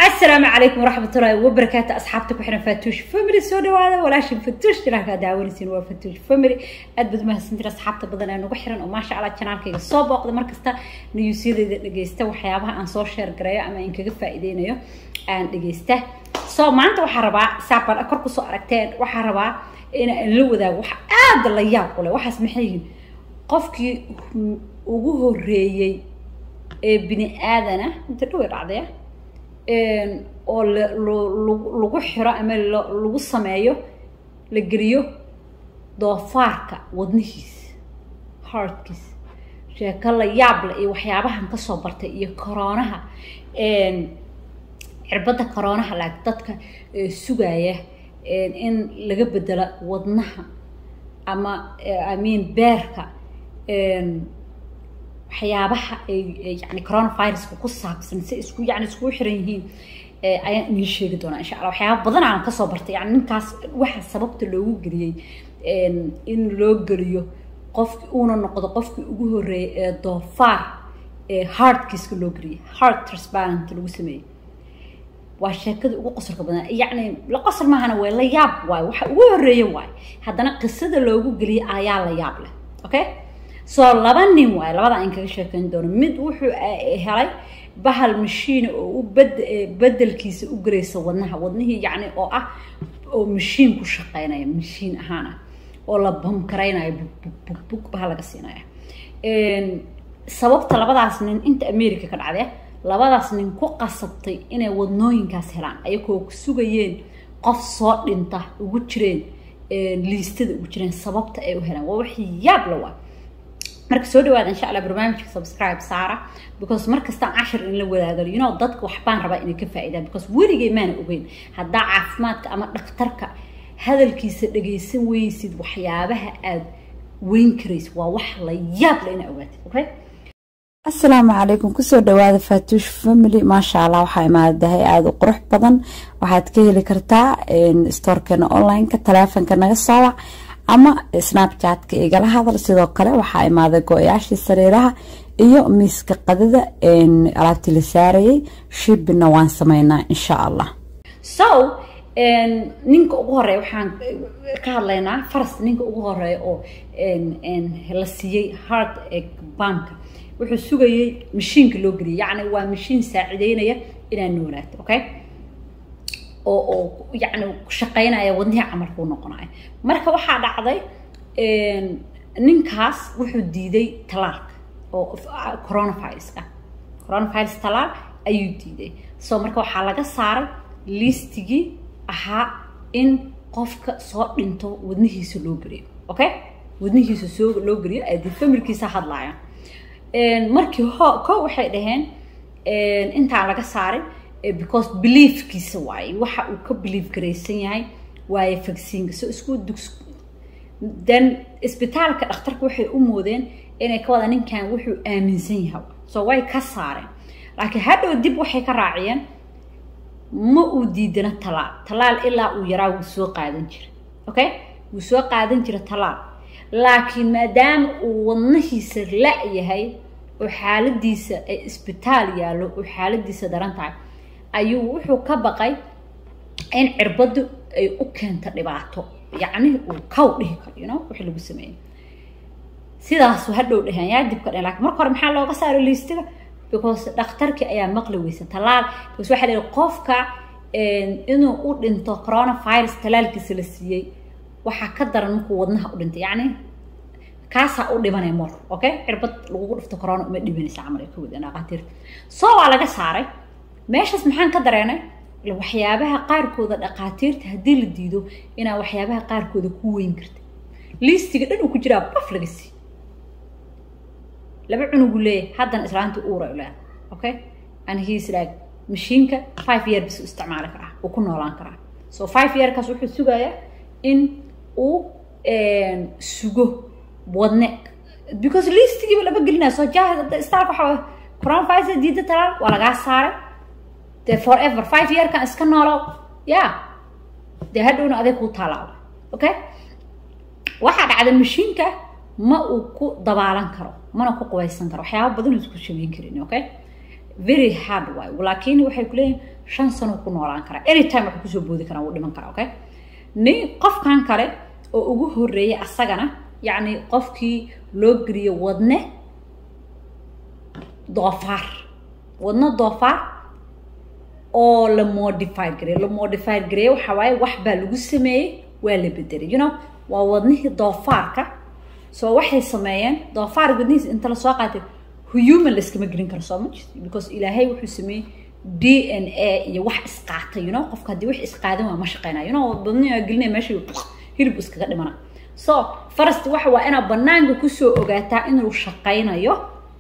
السلام عليكم ورحمة الله وبركاته أصحابتك وحنا فاتوش فاميلي سو دواada walaashin fatuush jiraankaa daawanaysiin waa fatuush family aad baad mahadsantiin asxaabta badan ee nagu xiran oo maasha allah janaalkayga soo booqda markasta niyuusyadayda dhegeysta waxyaabaha aan soo sheer gareeyo ama aan kaga faa'iideynayo aan dhegeysta so maanta waxaa rabaa saabaan kor kusoo aragteen waxaa rabaa inaan la wadaago wax aada la yaab u leh waxaas maxay yihiin qofkii ugu horeeyey ee bini aadana inta dhawey dhacdaya oo lagu xiro ama lagu sameeyo la geliyo doofaarka wadnihiisa heartkiisa sheeko la yaab leh iyo waxyaabahan kasoo bartay iyo coroonaha cirbadda coroonaha laag dadka sugaya in laga bedelo wadnaha ama i mean beerka waxyaabaha ay yani coronaviruska ku saabsan si isku yani iskugu xiran yihiin ayaan idiin sheegi doonaa insha allah waxyaaba badan aan kasoo bartay yani ninkaas waxa sababta loogu geliyey in loo geliyo qofki uuna noqdo qofkii ugu horeeyay ee doofaar ee heartkiiska loo geliyay heart transparent lagu sameeyey waa sheekada ugu qosolka badan yacni la qosol maahana way la yaab waayo waxa ugu horeeya waayo haddana qisada loogu geliyay ayaa la yaab leh okay soo laba nin waayo labada aan kaga sheekeyn doono mid wuxuu helay bahal mashiina oo u bed bedelkiisa u gelaysa wadnaha wadnihii yacni oo ah oo mashiin ku shaqeynaya mashiin ahaan ah oo la bamkaraynayo bug bug baha laga siinaya sababta labadaas nin inta america ka dhacdee labadaas nin ku qasabtay inay wadnooyinkaas helaan ayagoo sugayeen qof soo dhinta ugu jireen liistada ugu jireen sababta ay u helaan waa wax yaab la waa marka soo dhawaada insha allah barnaamijka subscribe saara because markastaan cashir in la wadaago you know dadka waxbaan rabaa inay ka faa'iidaan because weligay maana ogeyn haddaa caafimaadka ama dhakhtarka hadalkiisa dhagaysan weysid waxyaabaha aad weyn karaysa waa wax la yaab la inaa ogaatid okay asalaamu calaykum kusoo dhawaada faatuush family maasha allah waxaa imaadahay aada u qurux badan waxaad ka heli kartaa stoorkeena online-ka taleefonka naga soowac ama snapchatka igala hadal sidoo kale waxaa imaaday go-yaashii sariiraha iyo miiska qadada alaabtii la saarayay shibina waan sameynaa insha allah so ninka ugu horeeya waxaan ka hadlaynaa faras ninka ugu horeeya oo la siiyey hard banka wuxuu sugayey mashiinka loo geliyay yacni waa mashiin saacideynaya inaad noolaato okay oo oo yacni shaqeynaya wadnihii camalkuu noqonayo marka waxaa dhacday ninkaas wuxuu diiday talaalka oo coronaviruska coronavirus talaal ayuu diiday so marka waxaa laga saaray liistigii ahaa in qofka soo dhinto wadnihiisa loo geliyo okay wadnihiisa soo loo geliyo adi familkiisa hadlaayaan markii ho ko waxay dhaheen intaan laga saarin because beliefkiisa waaye waxa uu ka belief garaysan yahay waaye vacciinka so isku dugs then isbitaalka dhakhtarka waxay u moodeen inay ka wada ninkan wuxuu aaminsan yahay so way ka saareen laakiin hadhow dib waxay ka raaciyeen ma uu diidana talaal talaal ilaa uu yaraa wuu soo qaadan jira okay wuu soo qaadan jira talaal laakiin maadaama uu wadnahiisa la-yahay oo xaaladiisa ay isbitaal yaallo oo xaaladiisa daran tahay ayuu wuxuu ka baqay in cirbaddu ay u keento dhibaato yacni uu kaw dhihi karo you know wixii lagu sameeyey sidaasu hadhow dheheen yaa dibka dhehen lakin marka hore maxaa looga saaro liistiga because dhakhtarkii ayaa maqli weysa talaal because waxaa la yihi qofka inuu u dhinto coronavirus talaalkiisa la siiyey waxaa ka daran markuu wadnaha u dhintay yacni kaasaa u dhibanay mor okay cirbad lagugu dhufto corona uma dhibanaysa camal ay ka wadeen dhaqaatiirta soo waa laga saaray meeshaas maxaan ka dareenay waxyaabaha qaarkooda dhaqaatiirta haddii la diido inaa waxyaabaha qaarkooda ku weyn karta liistiga dhan uu ku jiraa baf laga sii laba cunugu leeyahay haddana islaanta uura leedahay okay and he's like mashiinka five year bis u isticmaali karaa uu ku noolaan karaa so five yearkaas wuxuu sugayaa in uu sugo wadne because liistigiiba lama gelinaya soo jaahid istaalka waxaa coronavirus diida talaal waa lagaa saaray dee forever five yearkan iska noolow ya dee hadhowna adeeg kuu taalaaba okay waxaa dhacda mashiinka ma uu ku dabaalan karo mana ku qubaysan karo waxyaaba badan isku shabeyn karin okay very hard waay laakiin waxay ku leeyihin shan sano ku noolaan karaa anytime wax kusoo boodi karaa wuu dhiman karaa okay nin qofkan kale oo ugu horreeyay asagana yacni qofkii loo geliyo wadne doofaar wadno doofaar oo la modify gareey la modify gareeye waxaa waaye wax baa lagu sameeyey waa la bedelay you know waa wadnihii doofaarka so waxay sameeyeen doofaar wadnihiis inta lasoo qaatay human layskama gelin karo soo much because ilaahay wuxuu sameeyey d n a iyo wax isqaatay you know qofka haddii wax isqaadan waa ma shaqeynaya you know wadnihi waa gelinaya meesha hilib iskaga dhimana so farasti waxa waa inaad banaanka kusoo ogaataa inuu shaqaynayo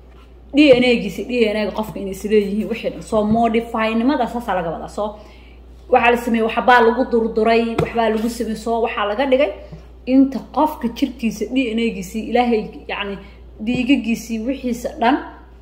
d n a giisi d n a ga qofka inay isleeyihiin wixii dhan soo modifynimada saasaa laga wadaa soo waxaa la sameeyey waxbaa lagu durduray waxbaa lagu sameeyey soo waxaa laga dhigay inta qofka jirkiisa d n a giisii ilaahay yacni dhiigagiisii wixiisa dhan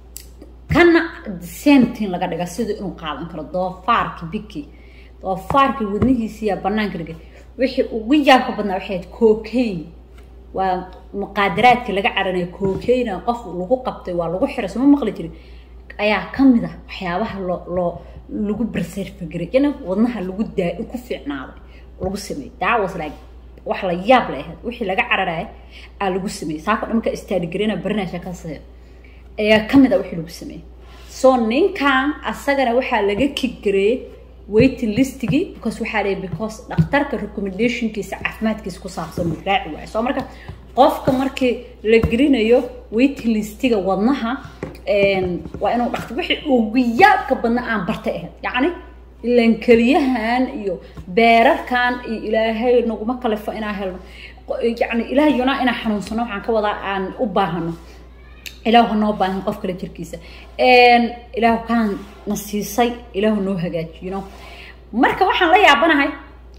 kana sentin laga dhiga sida inuu qaadan karo doofaarki biki doofaarki wadnihiisiyaa banaanka dhigay wixii ugu yaabka badnaa waxay ahayd cocaine waa muqaadaraadka laga caranaya cocaine qof lagu qabtay waa lagu xiray soma maqli jirin ayaa kamid ah waxyaabaha loo loo lagu berserfageray yana wadnaha lagu daa ku fiicnaaday lagu sameeyey that was like wax la yaab la ahayd wixii laga cararaya aa lagu sameeyey saako dhamka istaadigarena barinasha ka see ayaa kamid ah wixii lagu sameeyey so ninkan asagana waxaa laga kiggareeyey waiting listigii because waxaa leeyahay because dhakhtarka recommendationkiisa caafimaadkiisa ku saabsan uu raaci waayo soo marka qofka markii la gelinayo waiting listiga wadnaha waa inuu dhaktar wixii ugu yaabka badna aan bartay ahayd yacni ilan keliyahan iyo beerarkan iyo ilaahay naguma kalifo inaan helno yani ilaahay yunaa inaan xanuunsano waxaan ka wadaa aan u baahano ilaahu noo baahan qof kale jirkiisa ilaahu kaan na siisay ilaahu noo hagaajiyno marka waxaan la yaabanahay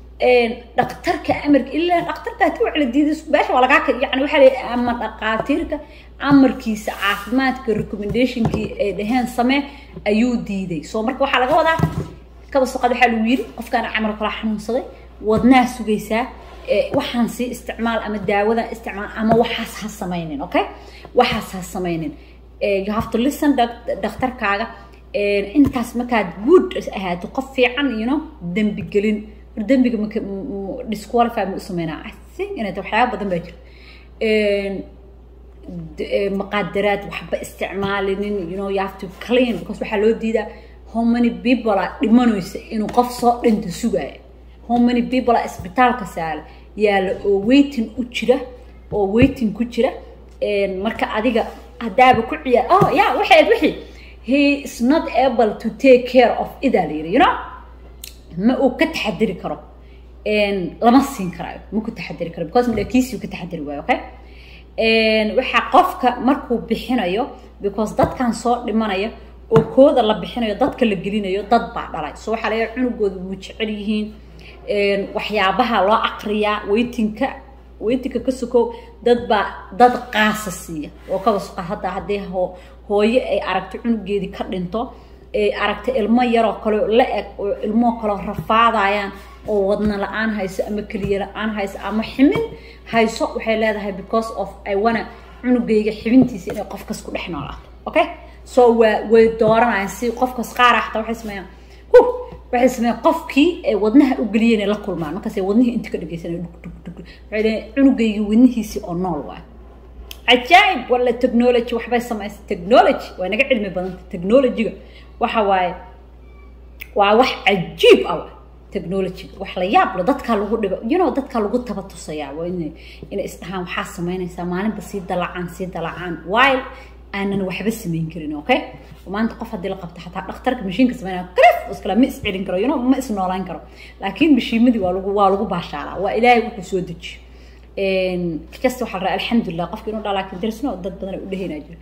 dhakhtarka amarka ilaa dhakhtarka haddii wax la diiday beesha waa lagaa yani waxaa leeyahay ama dhaqaatiirka amarkiisa caafimaadka recommendationkii ay dhaheen samee ayuu diiday soo marka waxaa laga wadaa kaba soqad waxaa lagu yiri qofkaan camal kala xanuunsaday wadnaa sugaysaa waxaan sii isticmaal ama daawadan isticmaal ama waxaas ha samaynin okay waxaas ha samaynin you have to listen dhakhtarkaaga intaas markaad good ahaato qof fiican you know dembi gelin dembiga maka disqualify ma u sameynaa i think inay tahay waxyaaba badan baa jira maqaadaraad waxba isticmaalinin you know you have to clean because waxaa loo diidaa how many people a dhimanaysa inuu qof soo dhinta sugaayo how many people a isbitaalka saala yaala oo waiting u jira oo waiting ku jira marka adiga haddaaba ku ciyaar oh ya waxay wixii he is not able to take care of idaa la yiri you know ma uu ka taxadiri karo lama siin karaayo ma ku taxadiri karo because malakiisii ka taxadiri waayo okay waxaa qofka markuu bixinayo because dadkan soo dhimanaya oo kooda la bixinayo dadka la gelinayo dad baa dhalay so waxaa laga cunugooda wuu jecel yihiin waxyaabaha loo aqriyaa weytinka weytinka ka sokow dad baa dad qaasa siiya oo kaba suqa hadda haddii hooyo ay aragto cunugeedii ka dhinto ay aragta ilmo yaroo kale la eg oo ilmoo kaleo rafaadayaan oo wadna la-aan hayso ama keliya la-aan hayso ama ximin hayso waxay leedahay because of ay wana cunugayga xibintiisa inay qofkas ku dhex noolaato okay so waa way dooranayaan si qofkas qaara xataa waxay sameeyaan hu waxay sameeyaan qofkii ay wadnaha u geliyeen ay la kulmaan markaasay wadnihii inta ka dhegeysanay dhug dhug dhug waxay leeyihin cunugayga wadnihiisii oo nool waay cajaa'ib wala technology waxbay samaysay technology waa naga cilmi badanta technologyga waxa waaye waa wax cajiib ah technologyga wax la yaab lo dadkaa lagu dhibo you know dadkaa lagu taba tusayaa waa inay inay isdhahaan waxaa samaynaysaa maalinba sii dalacaan sii dalacaan while aanan waxba samayn karin okay maanta qof haddii la qabto xataa dhakhtarka mashiinka sameynaya karif iskala ma iscelin karo you know ma isnoolaan karo laakiin mashiimadii waa lagu waa lagu baashaalaa waa ilaahay wuxuu soo dejiyo kasta waxaa la rabaa alxamdulilah qofka inuu dhaa laakiin darisno dad badan ay u dhehaynaa jiro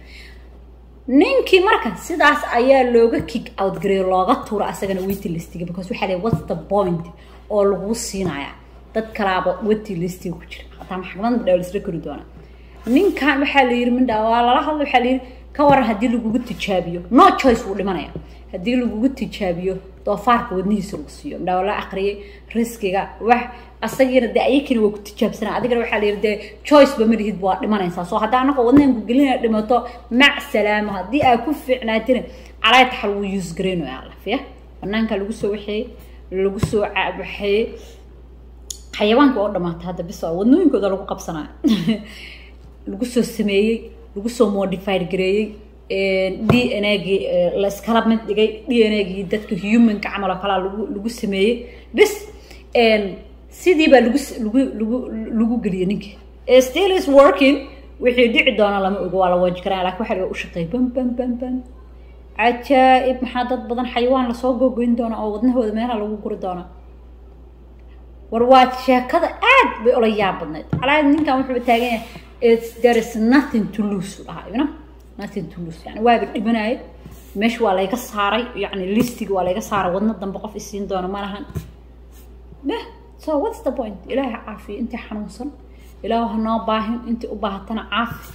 ninkii marka sidaas ayaa looga kick out gareeyo looga tuuro asagana waiting listiga because waxaa leeyahay what's the point oo lagu siinaya dad kalaaba waiting listiga ku jira hataa maxkamadda dhaw laisla kori doonaa ninkan waxaa la yiri mindha waa lala hadla waxaa la yiri ka waran haddii lagugu tijaabiyo no choice wuu dhimanaya haddii lagugu tijaabiyo doofaarka wadnihiisa lagu siiyo midhaa la aqriyay riskiga wax asagiina dee ayakina waa ku tijaabsanaa adigana waxaa la yiri dee choice ba ma lihid waa dhimanaysaa soo haddaa annaga wadnahan ku gelinaya dhimato mac salaamo haddii aa ku fiicnaatina calaay taxal wuu use gareynayo alla fiya banaanka lagu soo waxeeyey lagu soo waxeeyey xayawaanka oo dhamaata hadda bis wadnooyinkooda lagu qabsanaayo lagu soo sameeyey lagu soo modified gareeyey d n agii la iskala mid dhigay d n agii dadka humanka camal oo kalaa lagu lagu sameeyey bis sidii baa lagu lagu lagu lagu geliyey ninka still is working wixii dhici doona lama ogo waa la waaji karaa lakin waxa laga u shaqeey bam bam bam bam cajaa'ib maxaa dad badan xayawaan lasoo googoyn doona oo wadnahooda meelaha lagu guri doona war waa sheekada aad bay ola yaab badnayd calaa ninkan wuxuu taagan yahay it's there is nothing to lose dhahaa you know nothing to lose yani waaba dhimanayay meesha waa layga saaray yani listiga waa layga saaray wadno dambe qof isiin doona ma lahan meh so what's the point ilaahay ha caafiyo intii xanuunsan ilaahu ha noo baahin intii u baahatana caafi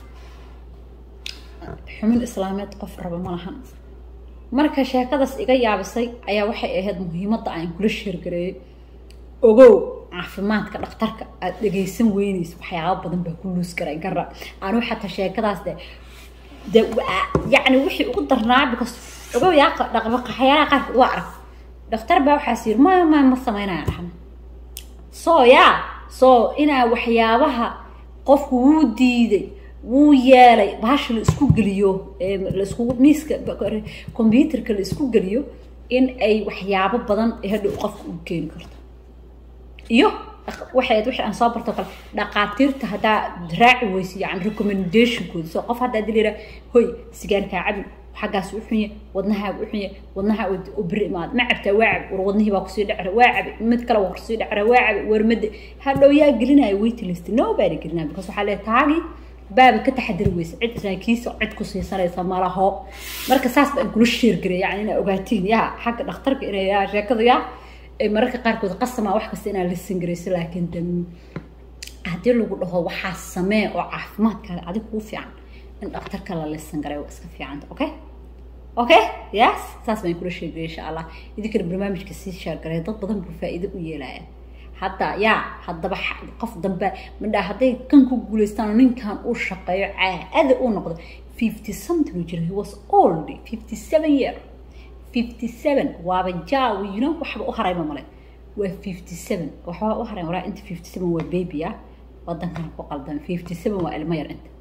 xumin islaameed qof raba ma lahan marka sheekadaas iga yaabisay ayaa waxay ahayd muhiimadda aan kula sheergareeyey ogow caafimaadka dhakhtarka aad dhegaysan weynaysa waxyaaba badan baa ku luus garay gara anuu xataa sheekadaas de de yacni wixii ugu darnaa because ogow yaa waxyaalaha qaarkood waa arag dhakhtar baa waxaas yiri ma ma ma samaynaya dhahna so yaa so inaa waxyaabaha qofku wuu diiday wuu yeelay bahasha la isku geliyo laiskugu miiska computerka la isku geliyo in ay waxyaabo badan hadhow qofka u keeni karto iyo waxay wixii aan soo barto kale dhaqaatiirta haddaa raaci weysa yani recommendationkooda soo qof haddaa dil yidhaa hoy sigaarkaa cabi xaggaas u xunye wadnahaa u xunye wadnaha u beri imaad ma cabtaa waa cabi war wadnihii baa kusii dhacra waa cabi mid kale waa kusii dhacra waa cabi warmade hadhow yaa gelinaya waiting list nobody gelinaya because waxaa leeyahay taagii baaba ka taxadiri weysa cid isaakiisa cid ku siisanaysa malaho marka saas baan kula sheergaray yani inaa ogaatiin yaa xagga dhakhtarka inay yaa sheekada yaa mararka qaarkood qasama wax kasta inaa lisan garayso laakiin de haddii lagu dhaho waxaa samee oo caafimaadkaaga adig kuu fiican in dhakhtarka la lisan garay waa iska fiicanta okay okay yes saas baan kula sheegay insha allah idinkana barnaamijka sii sheergaray dad badan buu faa'iido u yeelaya hadda yaa haddaba qof dambe midhaa hadday kan ku guulaystaan ninkan uu shaqeeyo caada uu noqdo fifty something uu jira he was old fifty seven year fifty seven waaba jaawi you know waxba u harayma male waa fifty seven waxba u haray walaa inta fifty seven waa baby ah wadankan ku qaldan fifty seven waa ilmo yar inta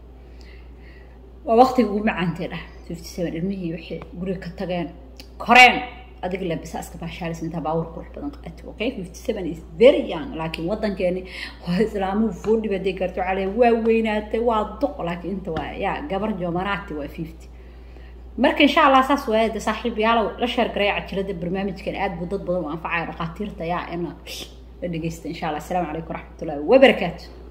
waa waqtiga ugu macaantee dhah fifty seven ilmihii waxay guriga ka tageen koreen adiga labisa iska baashaalis intaa baawur qurux badan qaati okay fifty seven is very young laakiin wadankeeni waa islaamuhu foodhi baday karto calee waa weynaatay waa duq laakiin inta waa yaa gabar jomanaati waa fifty marka insha allah saas waaye de saaxiibayaalow la sheergaraya cajilada barnaamijkan aad buu dad badan u anfacaya dhakhaatiirta yaa ina la dhegeysta insha allah asalaamu calaykum waraxmatullahi wabarakaatu